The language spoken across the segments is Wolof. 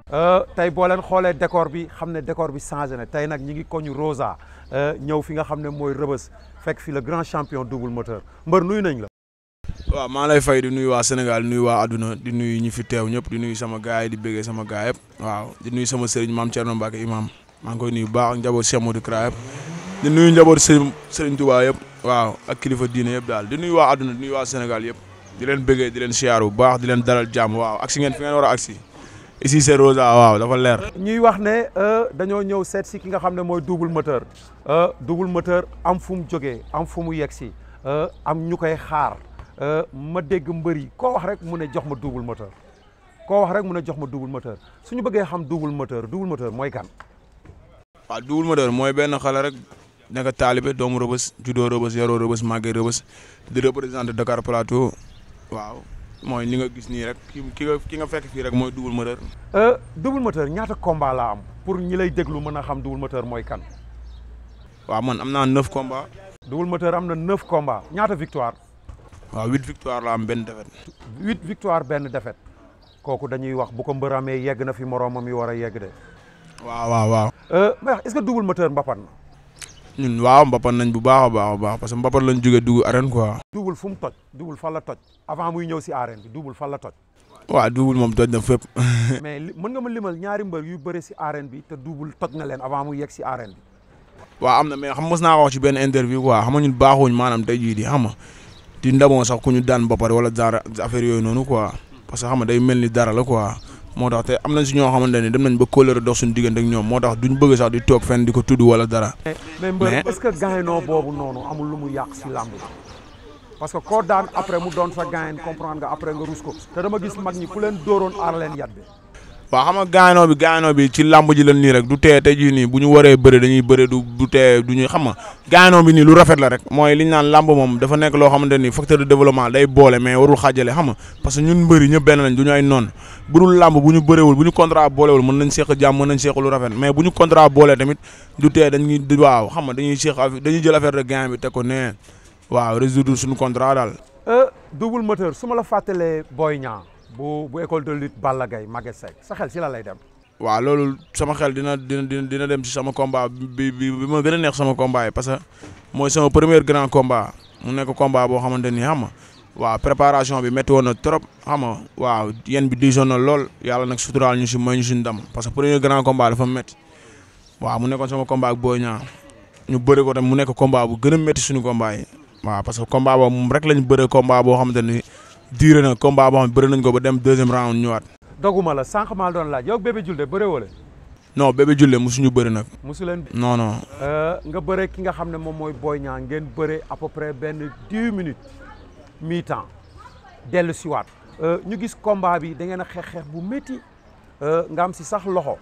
tey boo leen xoolee décor bi xam ne décor bi changé na tey nag ñi ngi koñu Rosa ñëw fi nga xam ne mooy rëbës fekk fi le grand champion double moteur mbër nuyu nañ la. waaw maa lay fay di nuyu waa Sénégal di nuyu waa àdduna di nuyu ñi fi teew ñëpp di nuyu sama gaay yi di bëggee sama gaay yëpp waaw di nuyu sama sëriñ maam Thierno Mbacke imam maa ngi koy nuyu bu baax ak njaboot Cheikh Modou Kra yëpp di nuyu njaboot sëriñ sëriñ Touba yëpp waaw ak kilifa diine yëpp daal di nuyu waa àdduna di nuyu waa Sénégal yëpp di leen bëggee di leen siyaar bu baax di leen dalal jàmm waaw agsi ngeen fi ngeen war a agsi ici c'est Rosa waaw dafa leer. ñuy wax ne dañoo ñëw seet si ki nga xam ne mooy double moteur double moteur am fu mu jógee am fu mu yegg si am ñu koy xaar ma dégg mbër yi koo wax rek mu ne jox ma double moteur koo wax rek mu ne jox ma double moteur suñu bëggee xam double moteur double moteur mooy kan. waaw double moteur mooy benn xale rek nekk taalibe doomu rëbës juddoo rëbës yaroo rëbës màggee rëbës di représenté Dakar Plateau waaw. mooy li nga gis nii rek ki ki nga ki nga fekk fii rek mooy double moteur. double moteur ñaata combat la am pour ñi lay déglu mën a xam double moteur mooy kan. waaw man am naa neuf combats. double moteur am na neuf combats ñaata victoire. waaw huit victoire la am benn défaite. huit victoire benn défaite kooku dañuy wax bu ko mbër amee yegg na fi moroomam yi war a yegg de. waaw waaw waaw. mais est-ce que double moteur mbapat na. ñun waaw mbapat nañ bu baax a baax a baax parce que mbapat lañ jógee dugg arène quoi. double fu mu toj double fan la toj avant muy ñëw si arène bi double fan la toj. waaw double moom toj na fépp. mais mën nga ma limal ñaari mbër yu bëre si arène bi te double toj na leen avant muy yegg si arène bi. waaw am na mais xam mos naa ko wax ci benn interview quoi xam nga ñun baaxuñ maanaam tey jii di xam nga di ndamoo sax ku ñu daan mbapat wala dara affaire yooyu noonu quoi parce que xam nga day mel ni dara la quoi. moo tax te am nañ si ñoo xamante ne dem nañ ba kóllëre dox suñu diggante ak ñoom moo tax duñ bëgg sax di toog fenn di ko tudd wala dara. mais mbër est-ce que gaynoo boobu noonu amul lu mu yàq si làmb parce que koo daan après mu doon sa gayn comprendre nga après nga rus ko te dama gis mag ñi ku leen dóoroon aar leen yat bi. waaw xam nga gaynoo bi gaynoo bi ci làmb ji la nii rek du tee tey jii nii bu ñu waree bëre dañuy bëre du du tee du ñuy xam nga gaynoo bi nii lu rafet la rek mooy li ñu naan làmb moom dafa nekk loo xamante ni facteur de développement day boole mais warul xaajale xam nga parce que ñun mbëri ñëpp benn lañ du ñu ay noon bu dul làmb bu ñu bëreewul bu ñu contrat boolewul mën nañ seq jàmm mën nañ seq lu rafet mais bu ñu contrat boole tamit du tee dañuy waaw xam nga dañuy seq dañuy jël affaire de gain bi teg ko nee waaw résoudre suñu contrat daal. double moteur su ma la fàttalee Boy Niang bu bu école de lutte Balla Gaye Maguette Seck sa xel si la lay dem. waaw loolu sama xel dina dina dina dem ci sama combat bi bi bi ma gën a neex sama combat yi parce que mooy sama premier grand combat mu nekk combat boo xamante ni xam nga waaw préparation bi métti woon na trop xam nga waaw yéen bi diisoon na lool yàlla nag suturaal ñu si mooy ñu si ndam parce que premier grand combat dafa métti waaw mu nekkoon sama combat ak Boy Niang ñu bëri ko tam mu nekk combat bu gën a métti suñu combat yi waaw parce que combat boobu moom rek lañ bëre combat boo xamante ni diire na combat boo xam ne bëri nañ ko ba dem deuxième round ñëwaat. doguma la sànq maa doon laaj yow bébé julde bëre wala. non bébé julle musuñu bëri nag. musu leen. non non. nga bëre ki nga xam ne moom mooy Boy Niang ngeen bëre à peu près benn dix minutes mi temps dellu siwaat ñu gis combat bi da ngeen a xeex xeex bu métti nga am si sax loxo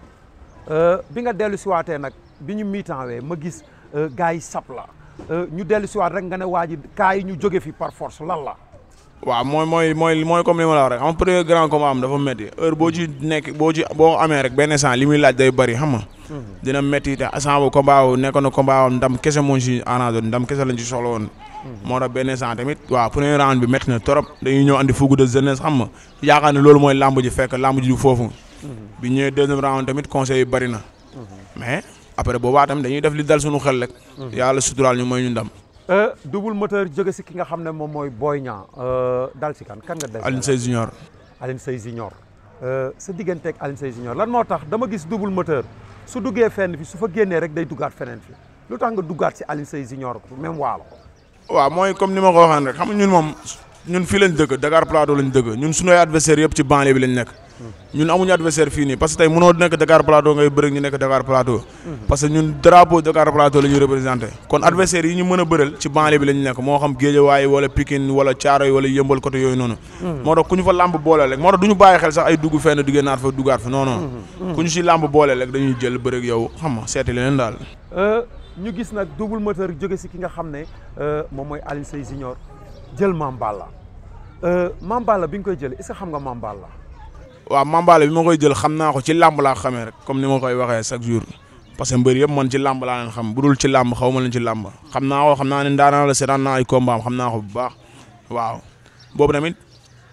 bi nga dellu siwaatee nag bi ñu mi temps wee ma gis gars yi sap la ñu dellu siwaat rek nga ne waa ji kaa yi ñu jóge fi par force lan la. waaw mooy mooy mooy mooy comme li ma la wax rek xam premier grand combat am dafa métti heure boo ci nekk boo ci boo amee rek benn instant li muy laaj day bëri xam nga. dina métti te instant boobu combat boobu nekkoon na combat ndam kese moo ci arrangé ndam kese lañ ci soxla woon. moo tax benn instant tamit waaw premier round bi métti na trop dañuy ñëw andi fougue de jeunesse xam nga yaakaar ne loolu mooy lamb ji fekk lamb ji du foofu. bi ñëwee deuxième round tamit conseil yi bëri na. mais après boobaa tamit dañuy def li dal suñu xel rek. yàlla suturaal ñu mooy ñu ndam. double moteur jóge si ki nga xam ne moom mooy Boy Niang dal si kan kan nga dal Alioune Seye Junior Alioune Seye Junior sa digganteeg Alioune Seye Junior lan moo tax dama gis double moteur su duggee fenn fi su fa génnee rek day duggaat feneen fi lu tax nga duggaat si Alioune Seye Junior même waalo waaw mooy comme ni ma ko waxee rek xam nga ñun moom ñun fii lañ dëkk Dakar Plateau lañ dëkk ñun suñu ay adversaire yëpp ci banlieue bi lañ nekk ñun amuñu adversaire fii nii parce que tey mënoo nekk Dakar Plateau ngay bëri ñu nekk Dakar Plateau parce que ñun drapeau Dakar Plateau la ñuy représenté kon adversaire yi ñu mën a bëral ci banlieue bi lañ nekk moo xam Guédiawaye wala Pikine wala Thiaroye wala Yëmbal côté yooyu noonu moo tax ku ñu fa làmb boole rek moo tax du ñu bàyyi xel sax ay dugg fenn duggee naat fa duggaat fa non non ku ñu si làmb boole rek dañuy jël bëri ak yow xam nga seeti leneen daal ñu gis nag double moteur jóge si ki nga xam ne moom mooy Alioune Seye Junior jël Mame Balla Mame Balla bi nga koy jël est-ce que xam nga Mame Balla waaw Mame Balla bi ma koy jël xam naa ko ci làmb laa xamee rek comme ni ma koy waxee chaque jour parce que mbër yëpp man ci làmb laa leen xam bu dul ci làmb xaw ma leen ci làmb xam naa ko xam naa ne ndaanaa la seetaan naa ay combat am xam naa ko bu baax waaw boobu tamit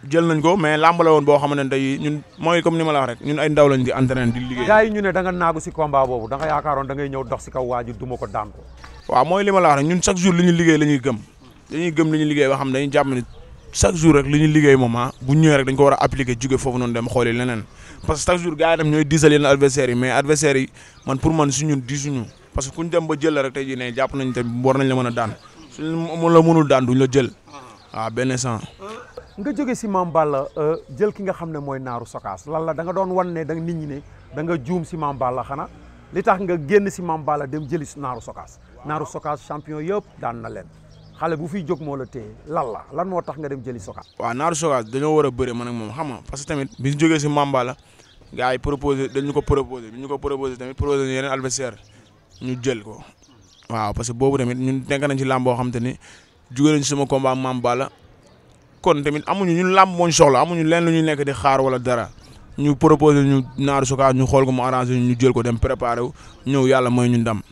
jël nañ ko mais làmb la woon boo xamante ne tey ñun mooy comme ni ma la wax rek ñun ay ndaw lañ di entraîné di liggéey. gars yi ñu ne da nga naagu si combat boobu da nga yaakaaroon da ngay ñëw dox si kaw waa ji duma ko daan ko. waaw mooy li ma la wax rek ñun chaque jour li ñu liggéey la ñuy gëm dañuy gëm li ñu liggéey ba xam dañuy jàpp ne chaque jour rek li ñu liggéey moom ah bu ñëwee rek dañ ko war a appliquer jóge foofu noonu dem xooli leneen parce que chaque jour gars yi tam ñooy diisal yenn adversaires yi mais adversaires yi man pour man si ñun diisuñu parce que kuñ dem ba jël la rek tey jii ne jàpp nañ te war nañ la mën a daan suñ la mënul daan duñ la jël waaw benn sang nga jóge si Mame Balla jël ki nga xam ne mooy naaru sokaas lan la da nga doon wan ne da nit ñi ne da nga juum si Mame Balla xanaa li tax nga génn si Mame Balla dem jëli si naaru sokaas naaru sokaas champion yëpp daan na leen xale bu fiy jóg moo la téye lan la lan moo tax nga dem jëli sokaas waaw naaru sokaas dañoo war a bëre man ak moom xam nga parce que tamit bi ñu jógee si Mame Balla gars yi proposé dañu ko proposé bi ñu ko proposé tamit proposé yeneen adversaire ñu jël ko waaw parce que boobu tamit ñun nekk nañ ci làmb boo xam te ni jóge nañ sama combat Mame Balla kon tamit amuñu ñun làmb moo ñu soxla amuñu leen lu ñuy nekk di xaar wala dara ñu proposé ñu naaru sokaas ñu xool ko mu arrangé ñu jël ko dem préparé wu ñëw yàlla mooy ñu ndam.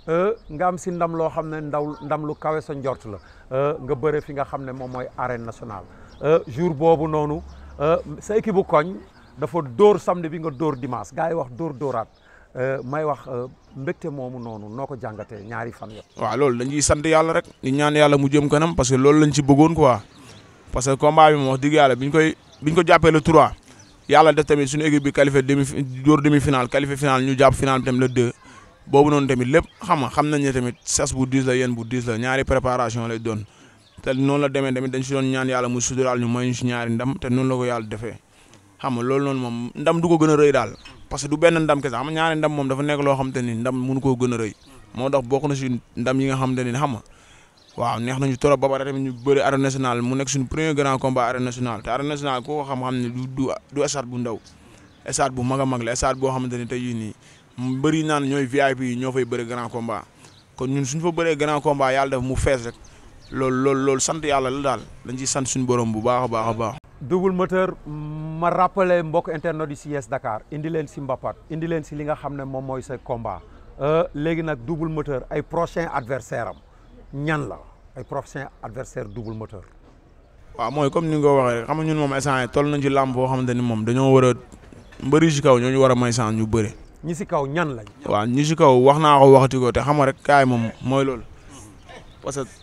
nga am si ndam loo xam ne ndaw ndam lu kawe sa njort la nga bëre fi nga xam ne moom mooy arène nationale jour boobu noonu sa équipe bu koñ dafa dóor samedi bi nga dóor dimanche gars yi wax dóor dóoraat may wax mbégte moomu noonu noo ko jàngatee ñaari fan yëpp. waaw loolu dañuy sant yàlla rek di ñaan yàlla mu jëm kanam parce que loolu lañ ci bëggoon quoi parce que combat bi moom wax dëgg yàlla biñ koy biñ ko jàppee le 3 yàlla def tamit suñu équipe bi qualifié demi dóor demi final qualifié final ñu jàpp final bi tamit le 2 boobu noonu tamit lépp xam nga xam nañ ne tamit sas bu diis la yéen bu diis la ñaari préparation lay doon te noonu la demee tamit dañ si doon ñaan yàlla mu suturaal ñu may ñu si ñaari ndam te noonu la ko yàlla defee xam nga loolu noonu moom ndam du ko gën a rëy daal parce que du benn ndam kese xam nga ñaari ndam moom dafa nekk loo xam te ni ndam mënu koo gën a rëy moo tax bokk na si ndam yi nga xam te ni xam nga waaw neex nañu trop ba pare tamit ñu bëri arène nationale mu nekk suñu premier grand combat arène nationale te arène nationale koo ko xam-xam ne du du du stade bu ndaw stade bu mag a mag la stade boo xamante ni tey jii nii mbëri naan ñooy VIP yi ñoo fay bëri grand combat kon ñun suñ fa bëree grand combat yàlla def mu fees rek loolu loolu loolu sant yàlla la daal dañ ciy sant suñu borom bu baax a baax a baax. double moteur ma rappelé mbokk internet yi si Yes Dakar indi leen si Mbapat indi leen si li nga xam ne moom mooy sa combat léegi nag double moteur ay prochain adversaire am ñan la ay prochain adversaire double moteur. waaw mooy comme ni nga ko waxee rek xam nga ñun moom instant toll nañ ci làmb boo xamante ni moom dañoo war a mbëri si kaw ñoo ñu war a may chance ñu bëre. ñi si kaw ñan lañ. waaw ñi si kaw wax naa ko waxati ko te xam nga rek kaay moom mooy loolu parce que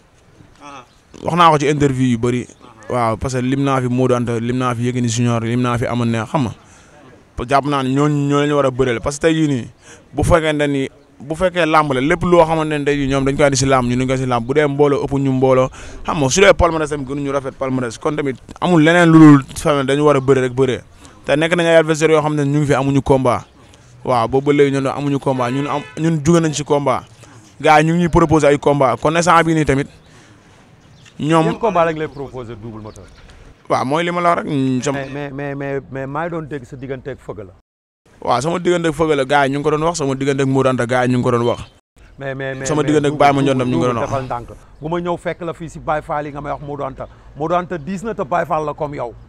wax naa ko ci interview yu bëri. waaw parce que lim naa fi Modou Anta lim naa fi Yékini Junior lim naa fi amoon ne xam nga jàpp naa ne ñooñu ñoo leen war a bëreel parce que tey jii nii bu fekkente ni bu fekkee làmb la lépp loo xamante ne tey jii ñoom dañ koy andi si làmb ñu dañ koy si làmb bu dee mbooloo ëpp ñu mbooloo xam nga su dee palmarès tamit gënuñu rafet palmarès kon tamit amul leneen lu dul famille dañu war a bëre rek bëree te nekk nañ ay adversaires yoo xam ne ñu ngi fi amuñu combat waaw boobu ba léegi ñun amuñu combat ñun am ñun jóge nañ si combat gars yi ñu ngi ñuy proposé ay combat kon instant bii nii tamit ñoom yan combat lañ lay proposé double moteur. waaw mooy li ma la wax rek. mais mais mais mais maa ngi doon dégg sa digganteeg fëgg la. waaw sama digganteeg fëgg la gars yi ñu ngi ko doon wax sama digganteeg Modou Anta gars yi ñu ngi ko doon wax. mais mais mais sama digganteeg Baye ma Ndiondam ñu ngi ko doon wax defal ndànk bu ma ñëw fekk la fii si Baye Fall yi nga may wax Modou Anta Modou Anta diis na te Baye Fall la comme yow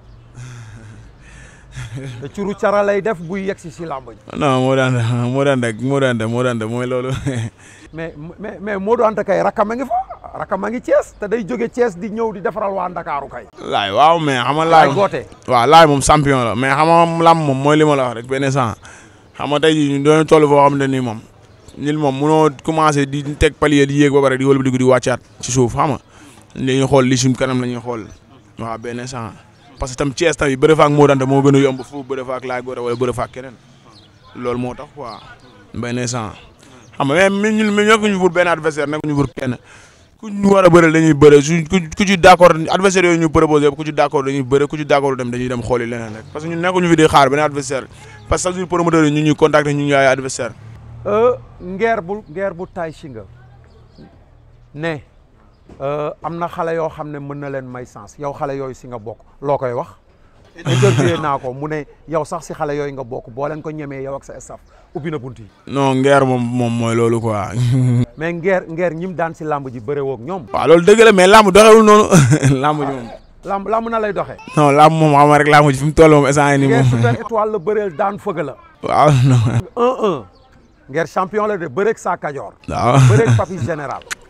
te curu cara lay def buy yegg si si làmb ji. non Modou Anta Modou Anta Modou Anta Modou Anta mooy loolu. mais mais mais Modou Anta kay rakkam a ngi fa rakkam a ngi Thiès te day jóge Thiès di ñëw di defaral waa Ndakaaru kay. laay waaw mais xam nga laay ay goote. waaw laay moom champion la mais xam nga lam moom mooy li ma la wax rek benn sant xam nga tey jii ñu doon toll foo xam ne nii moom ñun moom munoo commencé di teg palier di yéeg ba pare di wëlbatiku di wàccaat ci suuf xam nga li ñuy xool li suñ kanam la ñuy xool waaw benn sant parce que tam Thiès tamit bëre fa ak Modou Anta moo gën a yomb fu bëre fa ak laay goote wala bëre fa ak keneen loolu moo tax quoi benn sant xam nga mais ñun ñu nekkuñu pour benn adversaire nekkuñu pour kenn ku ñu war a bëre dañuy bëre su ku ci d' accord adversaire yooyu ñu proposé yëpp ku ci d' accord dañuy bëre ku ci d' accord dem dañuy dem xooli leneen rek parce que ñun nekkuñu fi di xaar benn adversaire parce que chaque jour promoteur yi ñu ñuy contacter ñu ngi ay adversaire ngeer bu ngeer bu tay si nga ne am na xale yoo xam ne mën na leen may sens yow xale yooyu si nga bokk loo koy wax interviewé naa ko mu ne yow sax si xale yooyu nga bokk boo leen ko ñemee yow ak sa staff ubbi na bunt yi non ngeer moom moom mooy loolu quoi. mais ngeer ngeer ñim daan si làmb ji bëre woog ñoom waaw loolu dëgg la mais làmb doxewul noonu làmb ji moom. làmb làmb na lay doxee non làmb moom xam nga rek làmb ji fi mu toll moom instant yii nii ngeer moom. super étoile la bëreel daan fëgg la waaw non. 1-1 ngeer champion la de bëreeg saa kajoor waaw. bëreeg papi général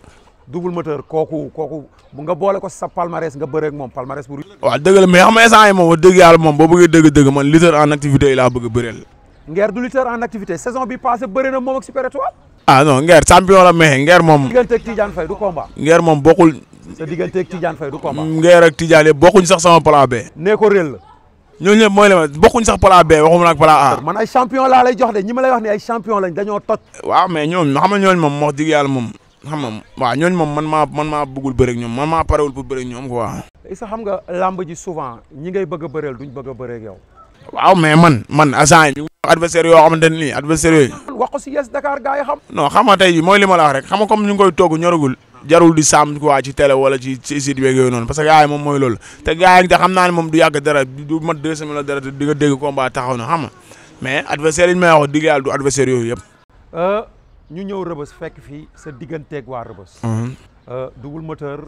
double moteur kooku kooku bu nga boole ko sa palmarès nga bëreeg moom palmarès bu. waaw dëgg la mais xam nga instant yi moom wax dëgg yàlla moom boo bëggee dëgg-dëgg man lutteur en activité yi laa bëgg a bëreel. Nguer du lutteur en activité saison bi passé bëri na moom ak Super Étoile. ah non Nguer champion la mais Nguer moom. digganteeg Tidiane Faye du combat. Nguer moom bokkul. sa digganteeg Tidiane Faye du combat. Nguer ak Tidiane yëpp bokkuñ sax sama plan B. nee ko réel la. ñooñu ñëpp mooy la ma bokkuñ sax plan B waxuma nag plan A. man ay champion laa lay jox de ñi ma lay wax ni ay champion lañ dañoo toj. waaw mais ñoom xam nga ñooñu moom wax dëgg yàlla moom xam nga waaw ñooñu moom man maa man maa bëggul bëre ak ñoom man maa parewul pour bëre ak ñoom quoi. est-ce que xam nga làmb ji souvent ñi ngay bëgg a bëreel duñ bëgg a bëree ak yow. waaw mais man man agent yi ñu adversaire yoo xamante ne nii adversaire yooyu. wax ko si yes Dakar gars yi xam. non xam nga tey jii mooy li ma la wax rek xam nga comme ñu ngi koy togg ñoragul jarul di saam quoi ci télé wala ci ci site beeg yooyu noonu parce que gars yi moom mooy loolu te gars yi te xam naa ne moom du yàgg dara du mat deux semaines la dara di nga dégg combat taxaw na xam nga mais adversaire yi ñu may wax digg yàlla du adversaire yooyu yëpp. ñu ñëw rëbës fekk fii sa digganteeg waa rëbës. double moteur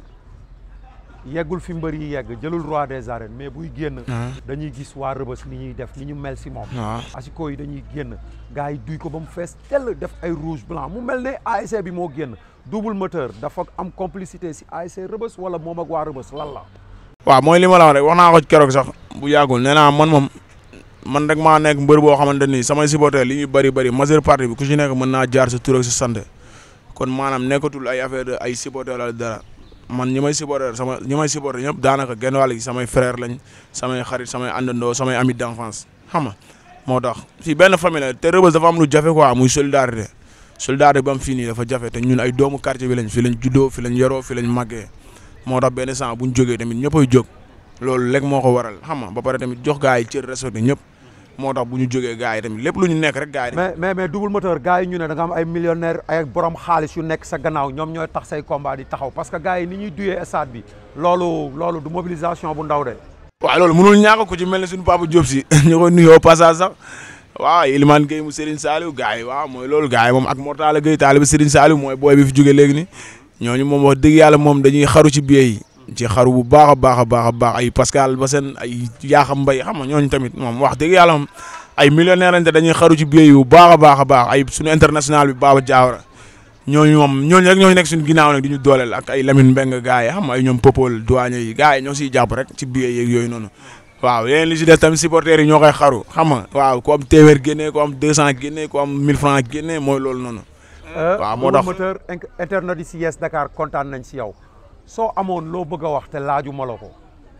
yeggul fi mbër yi yegg jëlul roi des arènes mais buy génn. dañuy gis waa rëbës ni ñuy def ni ñu mel si moom. asiko yi dañuy génn gars yi duy ko ba mu fees tell def ay rouge blanc mu mel ne ASC bi moo génn double moteur dafa am complicité si ASC rëbës wala moom ak waa rëbës lan la. waaw mooy li ma la wax rek wax naa ko keroog sax bu yàggul nee naa man moom man rek maa nekk mbër boo xamante ni samay supporter li ñuy bëri bëri majeure partie bi ku ci nekk mën naa jaar sa tur ak sa sant kon maanaam nekkatul ay affaire de ay supporter la dara. man ñi may supporter sama ñi may supporter ñëpp daanaka genn wàll gi samay frère lañ samay xarit samay àndandoo samay amis d'enfance xam nga moo tax fii benn famille la te Rebeuss dafa am lu jafe quoi muy solidarité solidarité ba am fii nii dafa jafe te ñun ay doomu quartier bi lañ fi lañ juddoo fi lañ yaroo fi lañ màggee moo tax benn sant bu ñu jógee tamit ñëppay jóg loolu léegi moo ko waral xam nga ba pare tamit jox gars yi cër respecté ñëpp moo tax bu ñu jógee gars yi tamit lépp lu ñu nekk rek gars yi. mais mais mais double moteur gars yi ñu ne da nga am ay millionnaire ay borom xaalis yu nekk sa gannaaw ñoom ñooy tax say combat di taxaw parce que gars yi ni ñuy duyee stade bi loolu loolu du mobilisation bu ndaw de. waaw loolu mënul ñàkk ku ci mel ne suñu papa Diop si ñu koy nuyoo passage sax waaw Ilimane Gueye mu Serigne Saliou gars yi waaw mooy loolu gars yi moom ak Mortala Gueye taaliba Serigne Saliou mooy booy bi fi jógee léegi ni ñooñu moom wax dëgg yàlla moom dañuy xaru ci biir yi ci xaru bu baax a baax a baax a baax ay Pascal Bassène ay Yakham Mbaye xam nga ñooñu tamit moom wax dëgg yàlla moom ay millionnaire lañ te dañuy xaru ci biir yi bu baax a baax a baax ay suñu international bi Baba Diawara ñooñu moom ñooñu rek ñooñu nekk suñu ginnaaw nag di ñu dooleel ak ay Lamine Mbengue gars yi xam nga ay ñoom Popol douane yi gars yi ñoo siy jàpp rek ci biir yeeg yooyu noonu waaw yeneen li ci des tamit supporters yi ñoo koy xaru xam nga waaw ku am téeméer génnee ku am deux cent génnee ku am mille francs génnee mooy loolu noonu waaw moo tax moteur internet yi si Yes Dakar kontaan nañ si yow soo amoon loo bëgg a wax te laaju ma la ko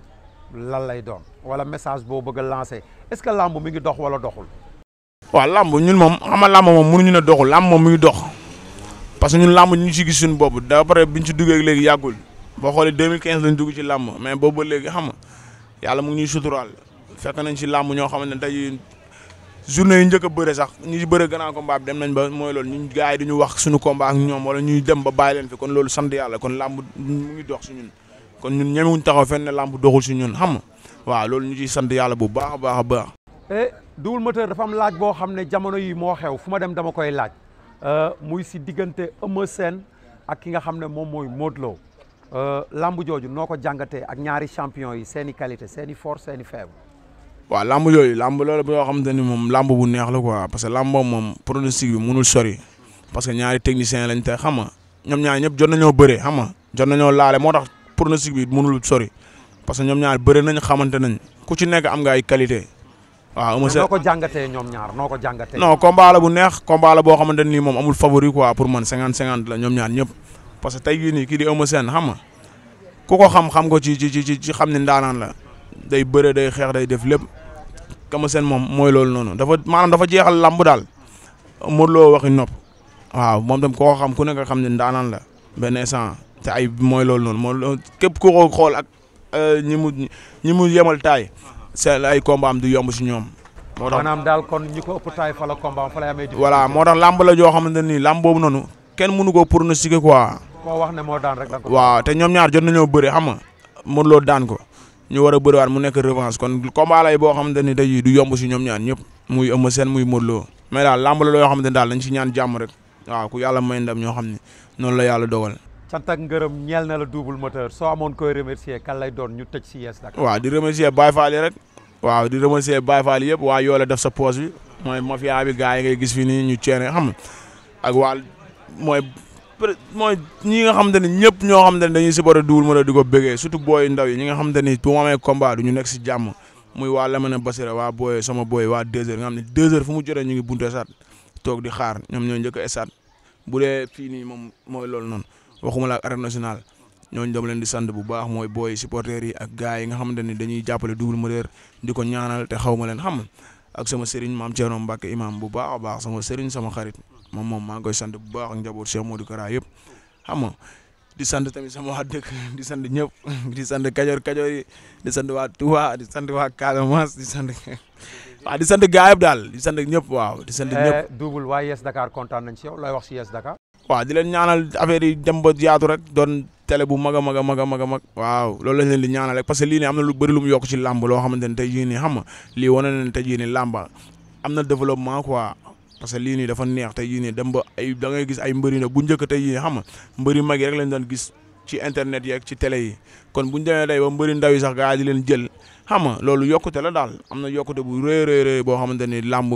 lan lay doon wala message boo bëgg a lancé est-ce que làmb mi ngi dox wala doxul. waaw làmb ñun moom xam nga làmb moom mënuñu ne doxul làmb moom mi ngi dox parce que ñun làmb ñu ci gis suñu bopp d'après biñ ci duggee léegi yàggul boo xoolee 2015 lañ dugg ci làmb mais boobu ba léegi xam nga yàlla mu ngi ñuy suturaal fekk nañ ci làmb ñoo xamante ne tey journée yi njëkk a bëre sax ñi ci bëre grand combat bi dem nañ ba mooy loolu ñun gars yi duñu wax suñu combat ak ñoom wala ñuy dem ba bàyyi leen fi kon loolu sant yàlla kon làmb mu ngi dox si ñun kon ñun ñemewuñ taxaw fenn ne làmb doxul si ñun xam nga waaw loolu ñu ciy sant yàlla bu baax a baax a baax. et double moteur dafa am laaj boo xam ne jamono yi moo xew fu ma dem dama koy laaj muy si diggante Eumeu Sène ak ki nga xam ne moom mooy Modou Lo lamb jooju noo ko jàngatee ak ñaari champion yi seen i qualité seen i force seen i faible. waaw lamb yooyu lamb loolu boo xamante ni moom lamb bu neex la quoi parce que lamb moom pronostic bi mënul sori parce que ñaari technicien lañ te xam nga ñoom ñaar ñëpp jot nañoo bëree xam nga jot nañoo laale moo tax pronostic bi mënul sori parce que ñoom ñaar bëre nañ xamante nañ ku ci nekk am nga ay qualité waaw Eumeu Sène noo ko jàngatee ñoom ñaar noo ko jàngatee. non combat la bu neex combat la boo xamante ni moom amul favori quoi pour man cinquante cinquante la ñoom ñaar ñëpp parce que tey jii nii kii di Eumeu Sène xam nga ku ko xam xam ko ci ci ci ci xam ne ndaanaan la day bëre day xeex day def lépp Eumeu Sène moom mooy loolu noonu dafa maanaam dafa jeexal lamb daal Modou Lo waxi nopp waaw moom tam koo xam ku nekk xam ne ndaanaan la benn instant te ay mooy loolu noonu moo képp ku ko xool ak ñi mu ñi mu yemal taay seen ay combat am du yomb si ñoom. moo tax maanaam daal kon ñi ko ëpp taay fa la combat fa lay amee. voilà moo tax lamb la joo xamante ni lamb boobu noonu kenn mënu ko pronostiquer quoi. koo wax ne moo daan rek da ko. waaw te ñoom ñaar jot nañoo bëre xam nga Modou Lo daan ko ñu war a bëriwaat mu nekk revanche kon combat lay boo xamante ni tey du yomb si ñoom ñaar ñëpp muy Eumeu Sène muy Modou Lo mais daal lamb la loo xamante ni daal dañ si ñaan jàmm rek waaw ku yàlla may ndam ñoo xam ne noonu la yàlla dogal. cant ak ngërëm ñeel na la double moteur soo amoon koy remercier kan lay doon ñu tëj si Yes Dakar. waaw di remercier Baye Fall yi rek waaw di remercier Baye Fall yëpp waa yoo la def sa poche bi mooy mafia bi gars yi ngay gis fi nii ñu ceene xam nga ak waa mooy peut mooy ñi nga xamante ni ñëpp ñoo xamante ni dañuy supporter Double Moteur di ko bëggee surtout booy ndaw yi ñi nga xamante ni bu ma amee combat du ñu nekk si jàmm muy waa Lamine Basira waa booy sama booy waa deux heures nga xam ne deux heures fu mu jotee ñu ngi bunte sat toog di xaar ñoom ñoo njëkk a esat bu dee fii nii moom mooy loolu noonu waxuma la ak arène nationale ñooñu dama leen di sant bu baax mooy booy supporters yi ak gars yi nga xamante ni dañuy jàppale Double Moteur di ko ñaanal te xaw ma leen xam ak sama sëriñ maam Thierno Mbacke imam bu baax a baax sama sëriñ sama xarit moom moom maa ngi koy sant bu baax ak njaboot Cheikh Modou Kara yëpp xam nga di sant tamit sama waa dëkk di sant ñëpp di sant kajoor kajoor yi di sant waa Touba di sant waa Casamance di sant waaw di sant gars yëpp daal di sant ñëpp waaw di sant ñëpp. Double waa Yes Dakar kontaan nañ si yow looy wax si Yes Dakar. waaw di leen ñaanal affaire yi dem ba yaatu rek doon télé bu mag a mag a mag a mag a mag waaw loolu lañ leen di ñaanal rek parce que lii nii am na lu bëri lu mu yokk ci làmb loo xamante ne tey jii nii xam nga lii wane na ne tey jii nii làmba am na développement quoi parce que lii nii dafa neex tey jii nii dem ba ay da ngay gis ay mbëri na bu njëkk tey jii xam nga mbëri mag yi rek lañ doon gis ci internet yeeg ci télé yi kon buñ demee day ba mbëri ndaw yi sax gaa yi di leen jël xam nga loolu yokkute la daal am na yokkute bu rëy rëy rëy boo xamante ni làmb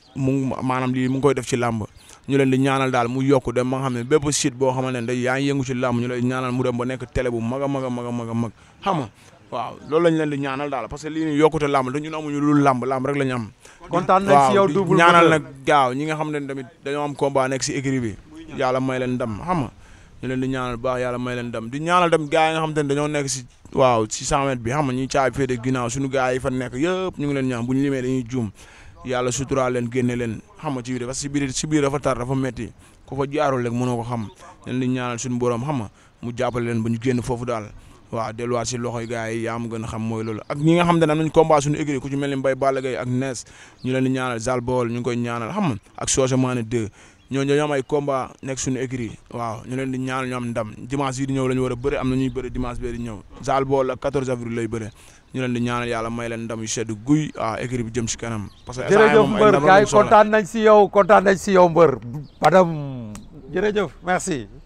mu maanaam lii mu ngi koy def ci làmb ñu leen di ñaanal daal mu yokku dem ba nga xam ne bépp site boo xamante ne day yaa ngi yëngu ci làmb ñu leen ñaanal mu dem ba nekk télé bu mag a mag a mag a mag a mag xam nga waaw loolu lañ leen di ñaanal daal parce que lii nii yokkute làmb te ñun amuñu lu làmb làmb rek la ñu am kontaan nañ si yow di Double ñaanal Moteur. nag gaaw ñi nga xam ne tamit dañoo am combat nekk si écurie bi yàlla may leen ndam xam nga ñu leen di ñaanal bu baax yàlla may leen ndam di ñaanal tamit gars yi nga xam te ne dañoo nekk si waaw si 100 mètres bi xam nga ñuy caabi féete ginnaaw suñu gars yi fa nekk yëpp ñu ngi leen ñaan bu ñu limee dañuy juum yàlla suturaa leen génne leen xam nga ci biir parce que si biir si biir dafa tar dafa metti ku fa jaarul rek mënoo ko xam leen di ñaanal suñu borom xam nga mu jàppale leen ba ñu génn foofu daal waaw delluwaat si loxoy gars yi yaa ma gën a xam mooy loolu ak ñi nga xam te ne am nañ combat suñu écurie ku ci mel ni Mbaye Balla Gaye ak Nes ñu leen di ñaanal Zal Baol ñu ngi koy ñaanal xam nga ak Socé Mané 2 ñooñu dañoo am ay combat nekk suñu écurie waaw ñu leen di ñaanal ñu am ndam dimanche yi di ñëw la ñu war a bëre am na ñuy bëre dimanche bee di ñëw Zal Baol ak 14 avril lay bëre ñu leen di ñaanal yàlla may leen ndam yu sedd guy waaw écurie bi jëm si kanam parce que jërëjëf moom ay mbër ndam gars lañ yi soxla. kontaan nañ si yow kontaan nañ si yow mbër Badam jërëjëf merci.